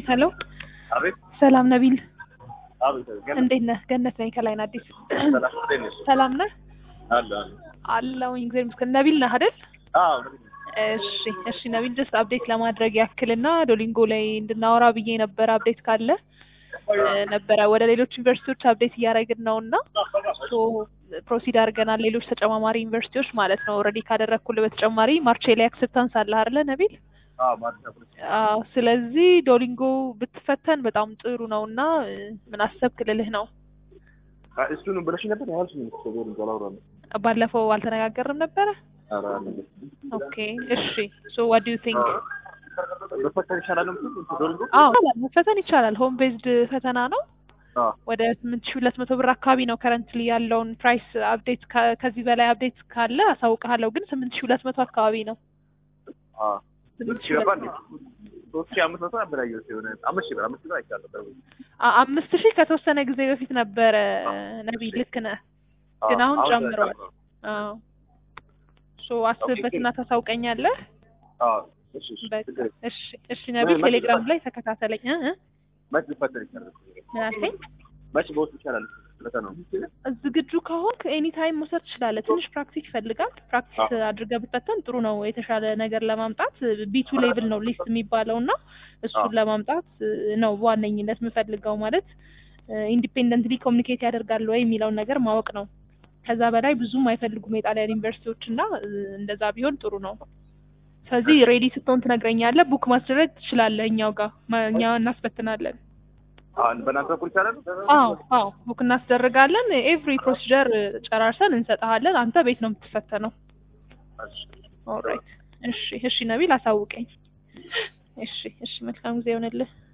ሄሎ አቤት ሰላም ነቢል አቤት ገና እንዴት ነህ? ገነት ነኝ ከላይን አዲስ ሰላም እንዴት ነሽ? ሰላም ነህ? አለ አለ አለሁኝ እግዚአብሔር ይመስገን። ነቢል ነህ አይደል? አዎ እሺ እሺ ነቢል ጀስት አፕዴት ለማድረግ ያክልና ዶሊንጎ ላይ እንድናወራ ብዬ ነበረ። አፕዴት ካለ እ ነበረ ወደ ሌሎች ዩኒቨርሲቲዎች አፕዴት እያደረግን ነው እና ሶ ፕሮሲድ አድርገናል። ሌሎች ተጨማማሪ ዩኒቨርሲቲዎች ማለት ነው። ኦልሬዲ ካደረግኩልህ በተጨማሪ ማርቼ ላይ አክሰፕታንስ አለ አይደለ ነቢል? አዎ ማለት ነው አዎ ስለዚህ ዶሊንጎ ብትፈተን በጣም ጥሩ ነው እና እ ምን አሰብክ ልልህ ነው። እሱን ብለሽ ነበር ያልሽ ነው ተገሩ ጋላውራለ ባለፈው አልተነጋገርም ነበረ? አራ አለ ኦኬ እሺ ሶ ዋት ዱ ዩ ቲንክ? በፈተን ይሻላል ነው ዶርጎ አዎ መፈተን ይቻላል። ሆም ቤዝድ ፈተና ነው። አዎ ወደ ስምንት ሺህ ሁለት መቶ ብር አካባቢ ነው ከረንትሊ ያለውን ፕራይስ አፕዴት ከዚህ በላይ አፕዴት ካለ አሳውቅሃለሁ። ግን ስምንት ሺህ ሁለት መቶ አካባቢ ነው። አዎ ስምንት ሺህ ይገባል ሁለት መቶ ሶስት ሺህ አምስት መቶ ነበር ያየሁት የሆነ አምስት ሺህ ብር አምስት ሺህ ብር አይቻለሁ አ- አምስት ሺህ ከተወሰነ ጊዜ በፊት ነበረ ነቢይ፣ ልክ ነህ። ግን አሁን ጨምረዋል። አዎ ሶ አስብበትና ታሳውቀኛለህ። አዎ እሺ እሺ በቃ ችግር የለም። እሺ እሺ ነቢይ፣ መች ቴሌግራም ይላል? ላይ ተከታተለኝ እ እ መች ሊፈተን ይቻላል ምን አልከኝ? መች በውስጥ ይቻላል ፈተናው ዝግጁ ከሆንክ ኤኒ ታይም መውሰድ ትችላለህ። ትንሽ ፕራክቲስ ይፈልጋል። ፕራክቲስ አድርገህ ብትፈተን ጥሩ ነው። የተሻለ ነገር ለማምጣት ቢቱ ሌቭል ነው ሊስት የሚባለው እና እሱን አዎ። ለማምጣት እ፣ ነው በዋነኝነት የምፈልገው ማለት ኢንዲፔንደንትሊ ኮሚኒኬት ያደርጋሉ ወይ የሚለውን ነገር ማወቅ ነው። ከዛ በላይ ብዙም አይፈልጉም የጣሊያን ዩኒቨርሲቲዎች እና እ፣ እንደዛ ቢሆን ጥሩ ነው። ስለዚህ ሬዲ ስትሆን ትነግረኛለህ። ቡክ ማስደረግ ትችላለህ። እኛው ጋር ማ- እኛ እናስበትናለን። አሁን በእናንተ በኩል ይቻላል አዎ አዎ ቡክ እናስደርጋለን። ኤቭሪ ፕሮሲጀር ጨራርሰን እንሰጥሃለን። አንተ ቤት ነው የምትፈተነው። እሺ ኦልራይት እሺ እሺ ነቢል አሳውቀኝ። እሺ እሺ መልካም ጊዜ ይሆንልህ።